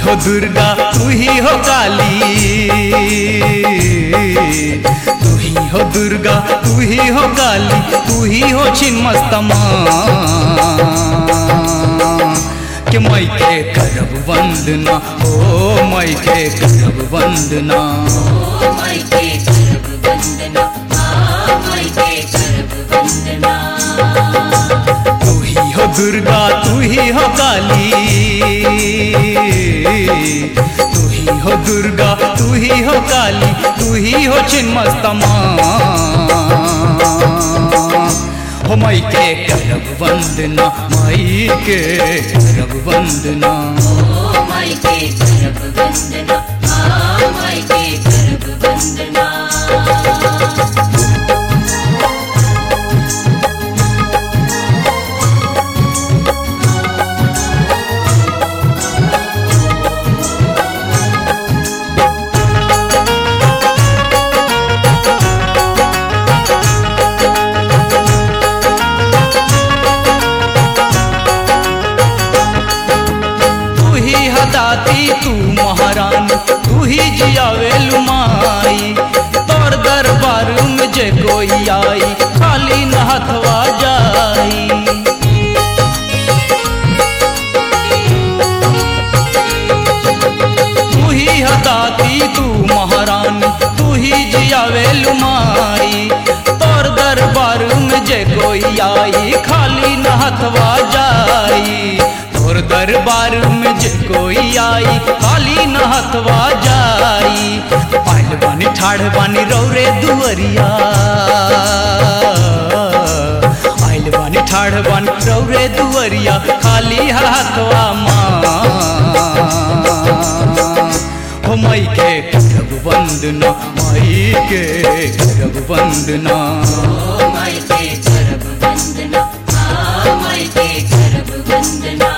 हो दुर्गा तू ही हो काली तू ही हो दुर्गा तू ही हो काली तू ही हो छिन्मस्तमा कि मैं के करब वंदना ओ मैं के करब वंदना ओ मायके करब वंदना आ मायके करब वंदना तू ही हो दुर्गा तू ही हो काली तू ही हो दुर्गा तू ही हो काली तू ही हो छिन्मस्तमा हो मई के करब वंदना मई के करब वंदना ओ मायके करब वंदना आ मायके करब वंदना तू ही हदाती तू महारानी तू ही जियावे लुमाई तोर दरबार में जे कोई आई खाली न हथवा जाई तू ही हदाती तू महारानी तू ही जियावे लुमाई तोर दरबार में जे कोई आई खाली न हथवा जाई तोर दरबार में जे कोई आई खाली न हथवा जाई पायल बानी ठाढ़ बानी रौरे दुअरिया आइल बानी ठाढ़ बानी रौरे दुअरिया खाली हाथवा माँ हो मई के करब वंदना मई के करब वंदना ओ मायके करब वंदना आ मायके करब वंदना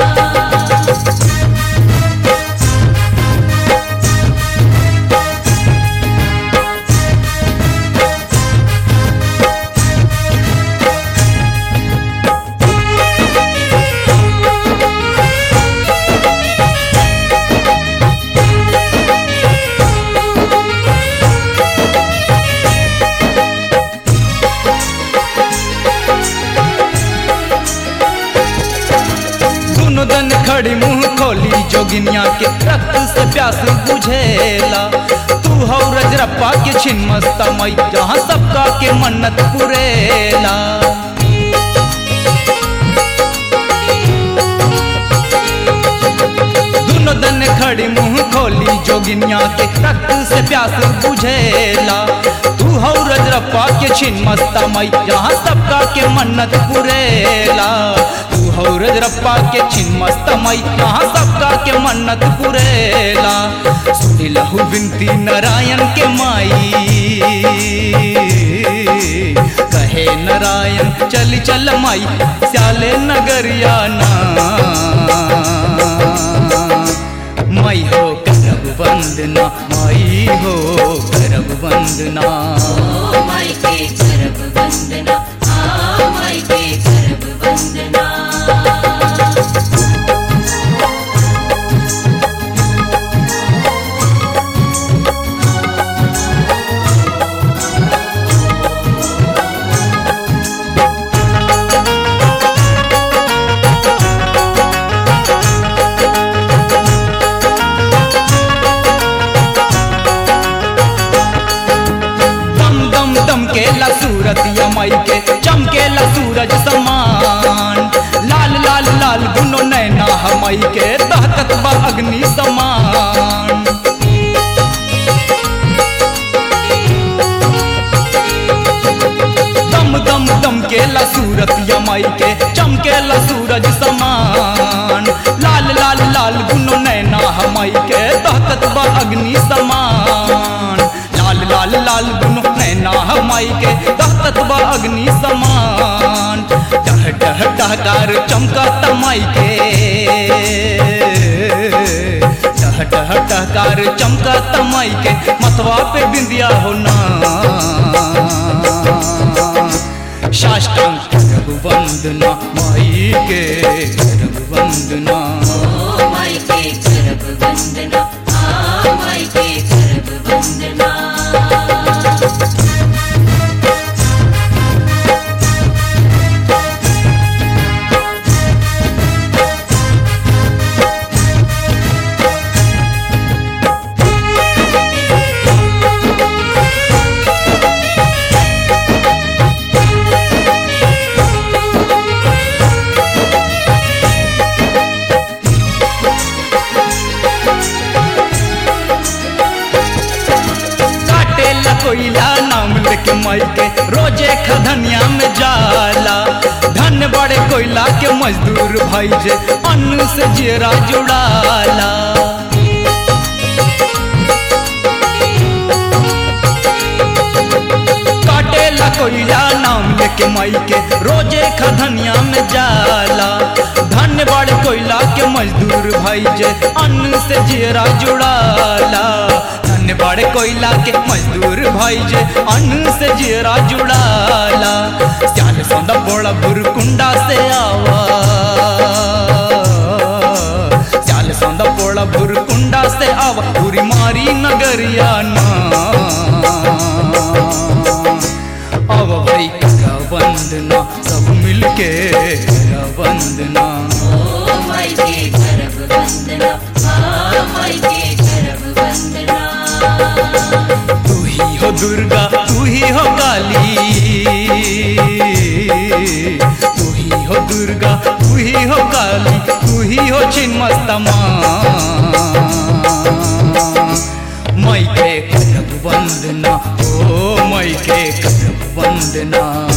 दोनों दन खड़ी मुंह खोली जोगिनिया के रक्त से प्यास बुझेला तू हौ रजरप्पा के छिन मस्ता मई जहाँ सबका के मन्नत पुरेला दोनों दन खड़ी मुंह खोली जोगिनिया के रक्त से प्यास बुझेला तू हौ रजरप्पा के छिन मस्ता मई जहाँ सबका के मन्नत पुरेला तू हौ रजरप्पा के छिन मस्ता मई जहाँ सबका के मन्नत पुरेला सुनी लहु बिनती नारायण के माई कहे नारायण चल चल माई स्याले नगरिया ना मई हो करब वंदना मई हो करब वंदना ओ मायके करब वंदना आ मायके करब वंदना दम दम दम के ला सूरत यमई के चमकेला सूरज समान लाल लाल लाल गुनो नैना हमई के दहकत बा अग्नि समान दम दम दम के ला सूरत यमई के चमकेला सूरज समान लाल लाल लाल गुनो नैना हमई के दहकत बा अग्नि समान लाल लाल लाल गुनो नैना हमई के दहकत बा अग्नि समान डह डह डहकार चमका तमाई के डह डह डहकार चमका तमाई के मथवा पे बिंदिया होना साष्टांग करब वंदना माई के करब वंदना ओ मायके करब कोयला नाम लेके माई के रोजे खधनिया में जाला धन बड़े कोयला के मजदूर भाई जे अन्न से जेरा जुड़ाला काटेला कोयला नाम लेके माई के रोजे खधनिया में जाला धन बड़े कोयला के मजदूर भाई जे अन्न से जेरा जुड़ाला धन बड़े कोयला के मजदूर भाई जे अन्न से जेरा जुड़ाला सियाल सौंदा बोला बुरकुंडा से आवा सियाल सौंदा बोला बुरकुंडा से आवा पूरी मारी नगरिया ना अब भाई का वंदना सब मिलके करा वंदना ओ माई के करब वंदना आ माई के करब वंदना तू ही हो दुर्गा तू ही हो काली तू ही हो दुर्गा तू ही हो काली तू ही हो छिन्मस्ता माँ मई के करब वंदना ओ मई के करब वंदना